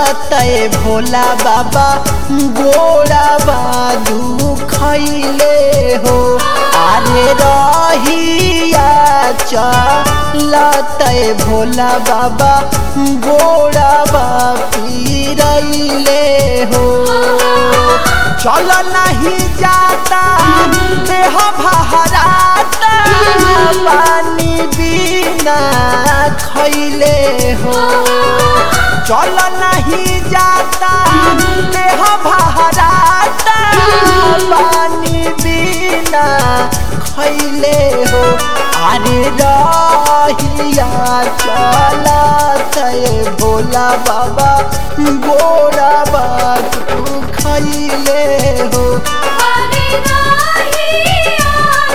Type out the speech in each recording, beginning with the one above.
लतए भोला बाबा गोड़ा बादू खैले हो अरे रहिया लतए भोला बाबा गोड़ा बापी रैले हो चल नहीं जाता देह बहराता पानी बिना खैले हो चल नहीं जाता देह बहराता पानी बिना खैले हो अरे रहिया चलत भोला बाबा गोरा बाबू खैले हो अरे रहिया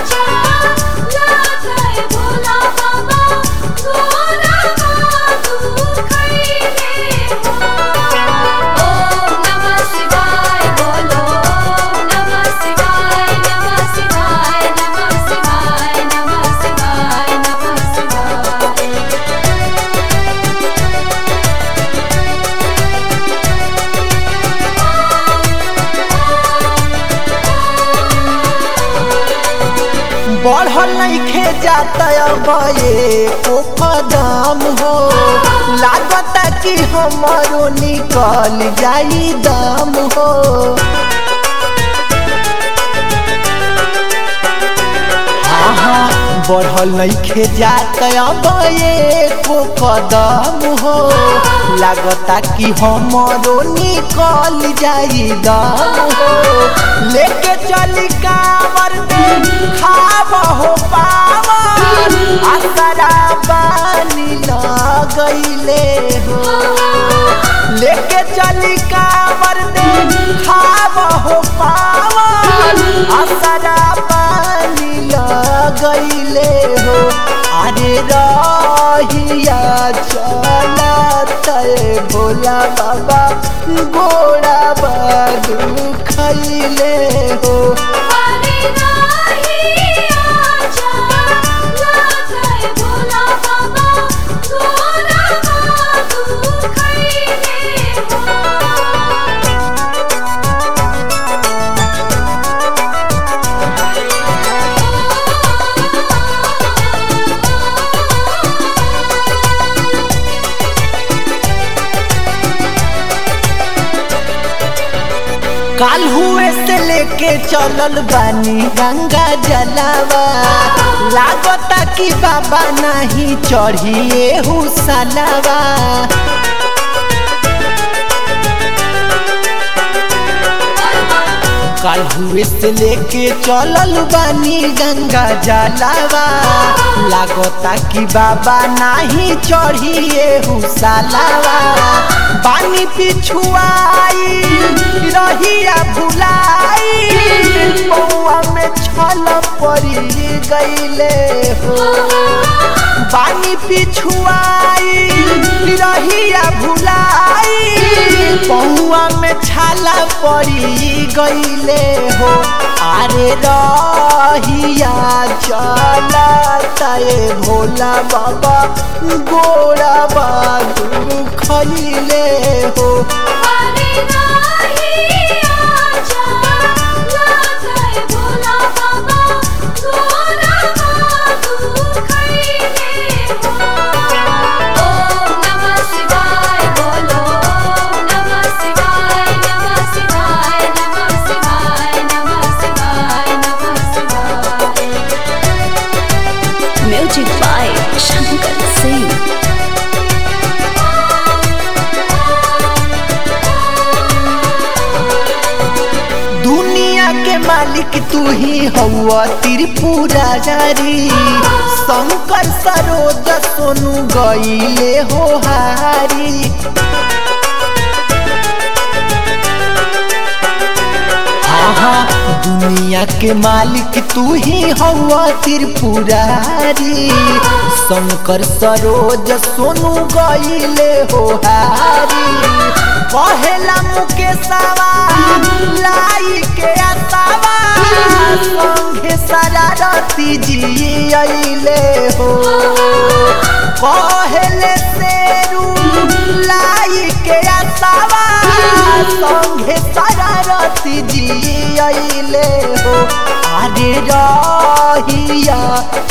चलत भोला बाबा गोरा बाबू खैले हो ओम नमः शिवाय बोलो ओम नमः शिवाय नमः शिवाय नमः शिवाय नमः शिवाय नमः शिवाय बढ़ल नइखे जाता अब एको कदम हो लागता कि हमारो निकल जाई दम हो हाँ हाँ बढ़ल नइखे जाता अब एको कदम हो लागता कि हमारो निकल जाई दम हो लेके चली कावर खाब हो पावर असरा पानी लगैले हो लेके चली कावर दे खाब हो पावर असरा पानी लगैले हो अरे रहिया चलत भोला बाबा गोड़ा बादू खैले हो अरे रहिया चलत भोला बाबा गोरा बाबू खैले हो काल हुए से लेके चलल बानी गंगा जलावा लागता कि बाबा नहीं चढ़िए हुसलावा काल हुए से लेके चलल बानी गंगा जलावा लागता कि बाबा नहीं चढ़िए हुसलावा बानी पिछुआई रहिया भुलाई पौआ में छल पड़ी गईले हो बानी पिछुआई रहिया भुलाई पौआ में छाला पड़ी गईले हो अरे रहिया चलता भोला बाबा गोड़ा बाबू खैले हो अरे रहिया चलत भोला बाबा गोरा बाबू खैले हो ओम नमः शिवाय बोलो ओम नमः शिवाय नमः शिवाय नमः शिवाय नमः शिवाय नमः शिवाय Music by Shankar Singh. दुनिया के मालिक तू ही हवा त्रिपुरा जारी शंकर सरोज सोनू गईले हो हारी हाँ हाँ दुनिया के मालिक तू ही हवा त्रिपुरारी शंकर सरोज सोनू गईले हो हारी पहला मुकेशवा लाई के असावा संगे शरारती जी अइले हो पहले शेरू लाई के असावा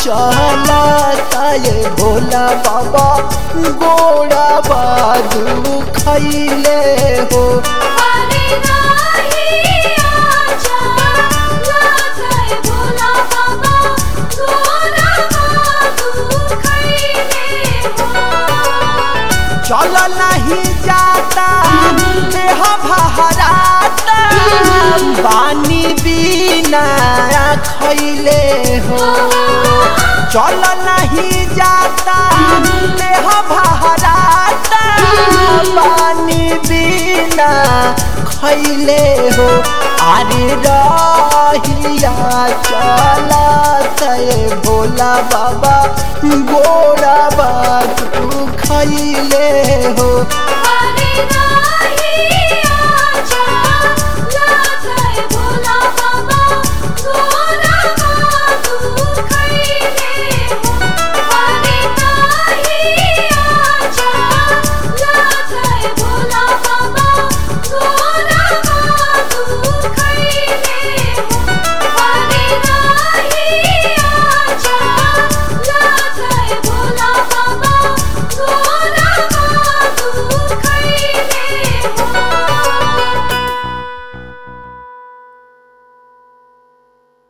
चलता ये भोला बाबा गोड़ा बादू खैले हो हरे नाही आचा लाथै भोला बाबा गोरा बाबू खैले हो चल नहीं जाता देह भहराता पानी बिना खैले हो चल नहीं जाता देह भहराता पानी बिना खैले हो अरे रहिया चलत भोला बाबा गोरा बाबू खैले हो हरे नाही